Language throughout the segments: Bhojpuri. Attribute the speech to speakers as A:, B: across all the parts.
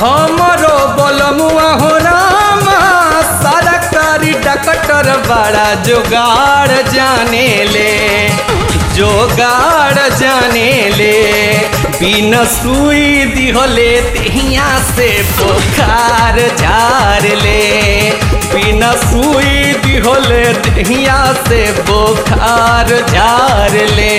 A: हमरो बलमुआ हो रामा सरकारी डॉक्टर बड़ा जुगाड़ जाने ले जोगाड़ जाने ले बिना सुई दिहले तिहिया से बुखार झार ले बिना सुई दिहले तिहिया से बुखार झार ले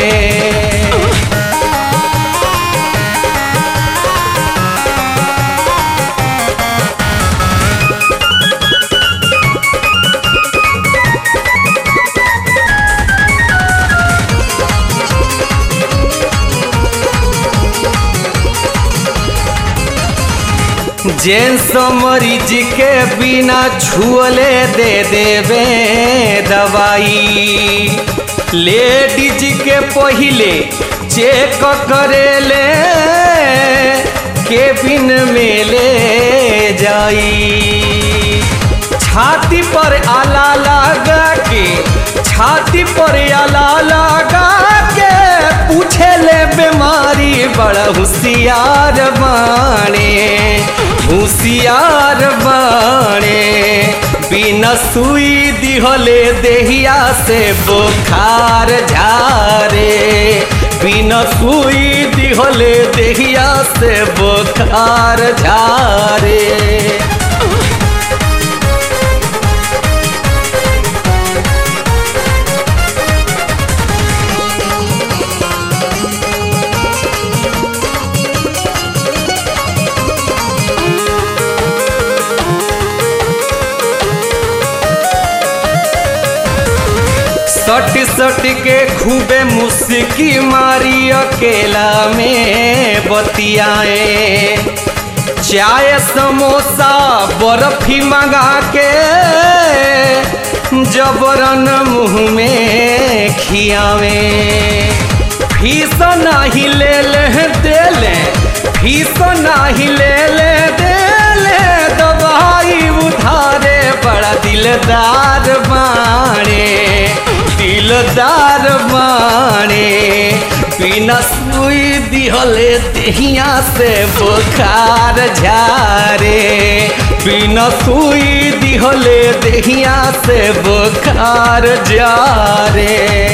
A: जेंस मरीज के बिना छुअले दे देवे दवाई लेडीज के पहिले चेक करेले केबिन में ले जाई छाती पर आला लगा के छाती पर आला लगा के पूछे ले बीमारी बड़ा होशियार बाणे होशियार बाणे बिना सुई दिहले देहिया से बुखार झारे बिना सुई दिहले देहिया से बुखार झारे सट सट के खूबे मुस्की मारी अकेला में बतियाए चाय समोसा बर्फी मंगा के जबरन मुंह में खियावे फीस नहीं ले ले दे ले फीस नहीं ले ले दे ले दवाई उधारे बड़ा दिलदार बाणे दिलदार बाणे बिना सुई दिहले देहिया से बुखार झारे बिना सुई दिहले देहिया से बुखार जारे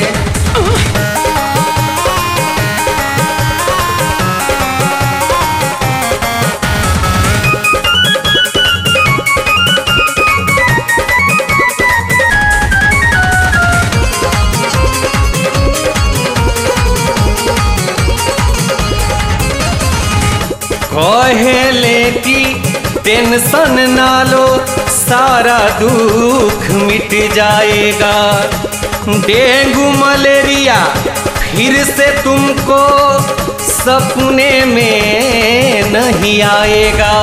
A: कहेले की टेंशन ना लो सारा दुख मिट जाएगा डेंगू मलेरिया फिर से तुमको सपने में नहीं आएगा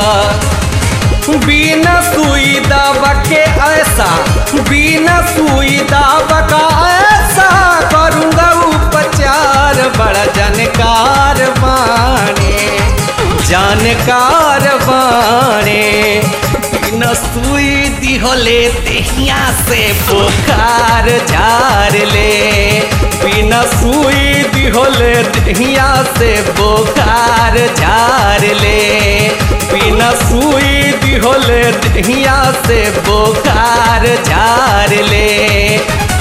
A: बिना सुई दवा के ऐसा बिना सुई दवा का ऐसा करूँगा उपचार बड़ा जानकार बाने जानकार बाणे बिना सुई दिहले देहिया से बुखार झार ले बिना सुई दिहले देहिया से बुखार झार ले बिना सुई दिहले देहिया से बुखार झार ले